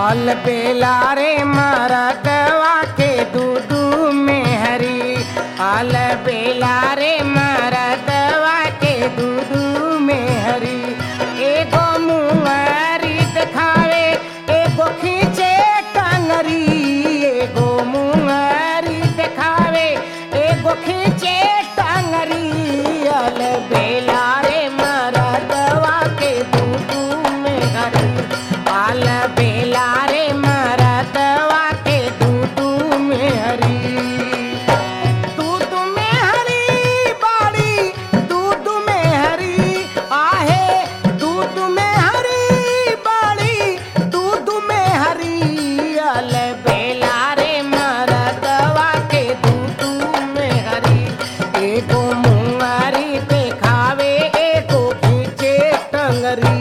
आल बेला रे मरदवा के दूधू में हरी आल बेला रे मरदवा के दूधू में हरी एगो मुंगरी दिखावे एगो खींचे टंगरी एगो मुंगरी दिखावे एगो खींचे टंगरी आल बेला रे मरदवा के दूधू में हरी आल बेला रे मरदवा के दूधू में हरी दूध में हरी बाड़ी दूध में हरी आहे दूध में हरी बाड़ी दूध में हरी अल बेला रे मरदवा के दूध में हरी एगो मुंगरी देखावे एगो खींचे टंगरी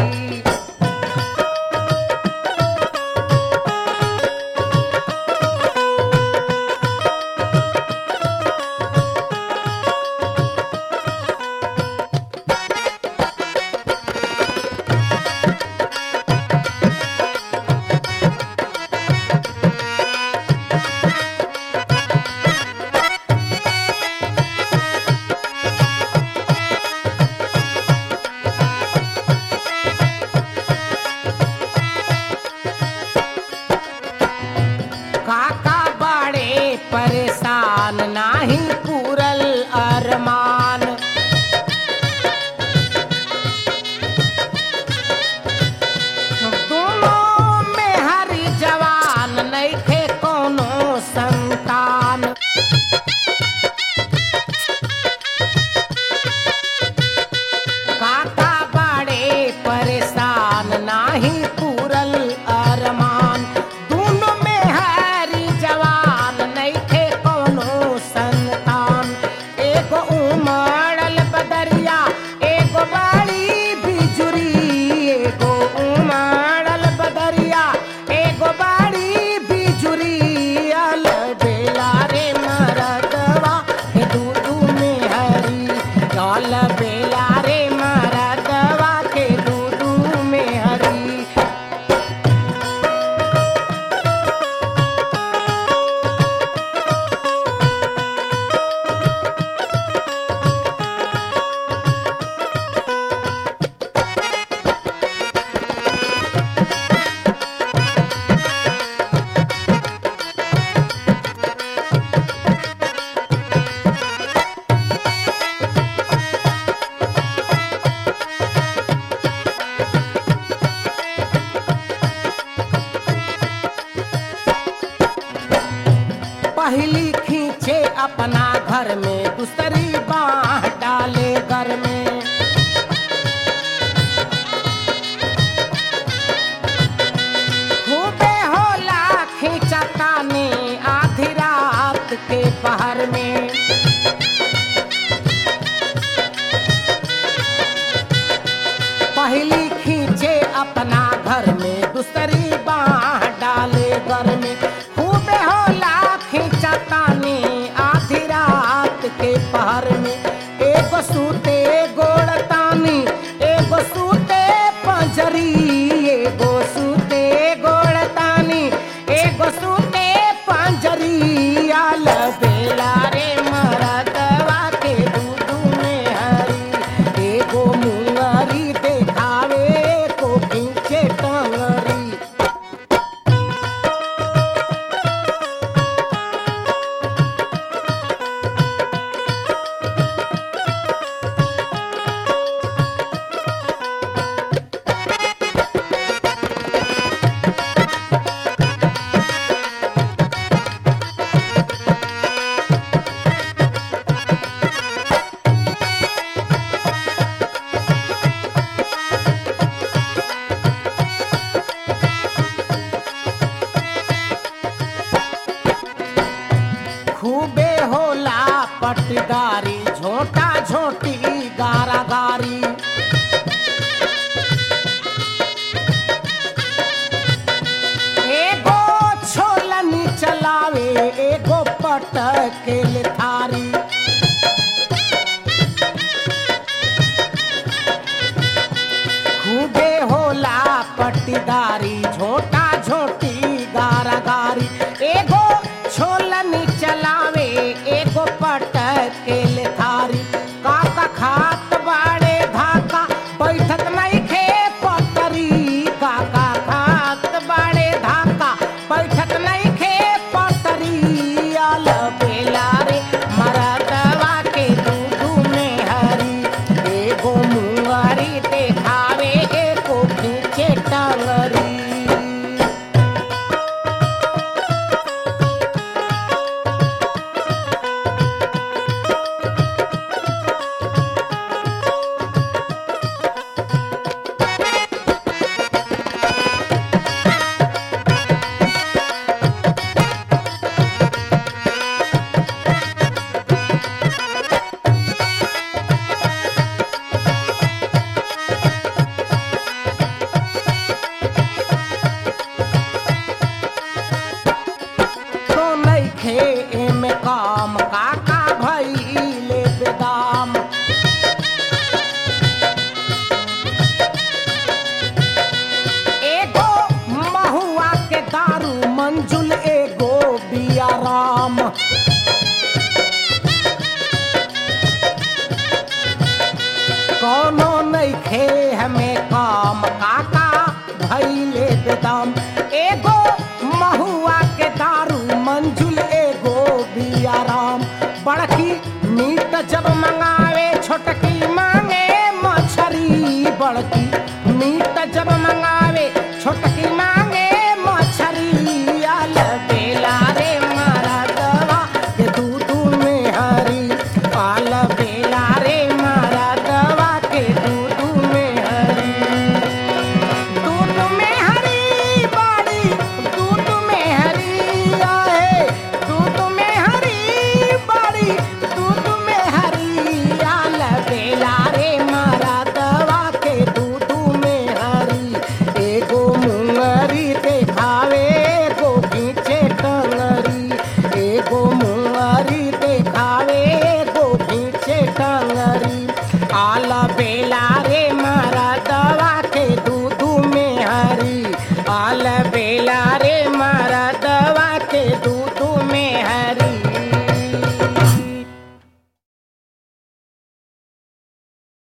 काका बड़े परेशान नाही पूरल अरमान दोनों में हरी जवान नइखे कोनो संतान काका बड़े परेशान नाही पूरल अरमान दोनों में हरी जवान नइखे कोनो संतान एगो उमड़ल बदरिया एगो बड़ी बिजुरी एगो उमड़ल बदरिया एगो बड़ी बिजुरी अल बेला रे मरदवा के दूधू में हरी अल बेला रे मरदवा के दूधू में हरी पहली खींचे अपना घर में दूसरी बाह डाले घर में खूबे होला खींचता ने आधी रात के पहर में पहली खींचे अपना घर में दूसरी बाह डाले घर में खूबे होला खींचता ने आधी रात के पहर में एगो सूते गोड़तानी एगो सूते पंजरी एगो सूते गोड़तानी एगो सूते पंजरी आल बेला रे मरदवा के दूधू में हरी एगो मुंगरी देखावे को खींचे टंगरी खूबे होला पटदारी झोटा झोटी गारा गारी एगो छोलनी चलावे एगो पटकेल थारी खूबे होला पट्टीदारी झोटा झो खात बाड़े धाका बैठत नहीं खे पटरी काका खात बाड़े धाका बैठत नहीं खे पटरी आल बेला रे मरदवा के दूधू में हरी एगो मुंगरी देखावे एको खींचे टंगरी तो नइखे एमे काम काका भइले बेदाम एगो महुआ के दारू मंजुल एगो बियाराम कौनो नइखे हमें काम काका भइले बेदाम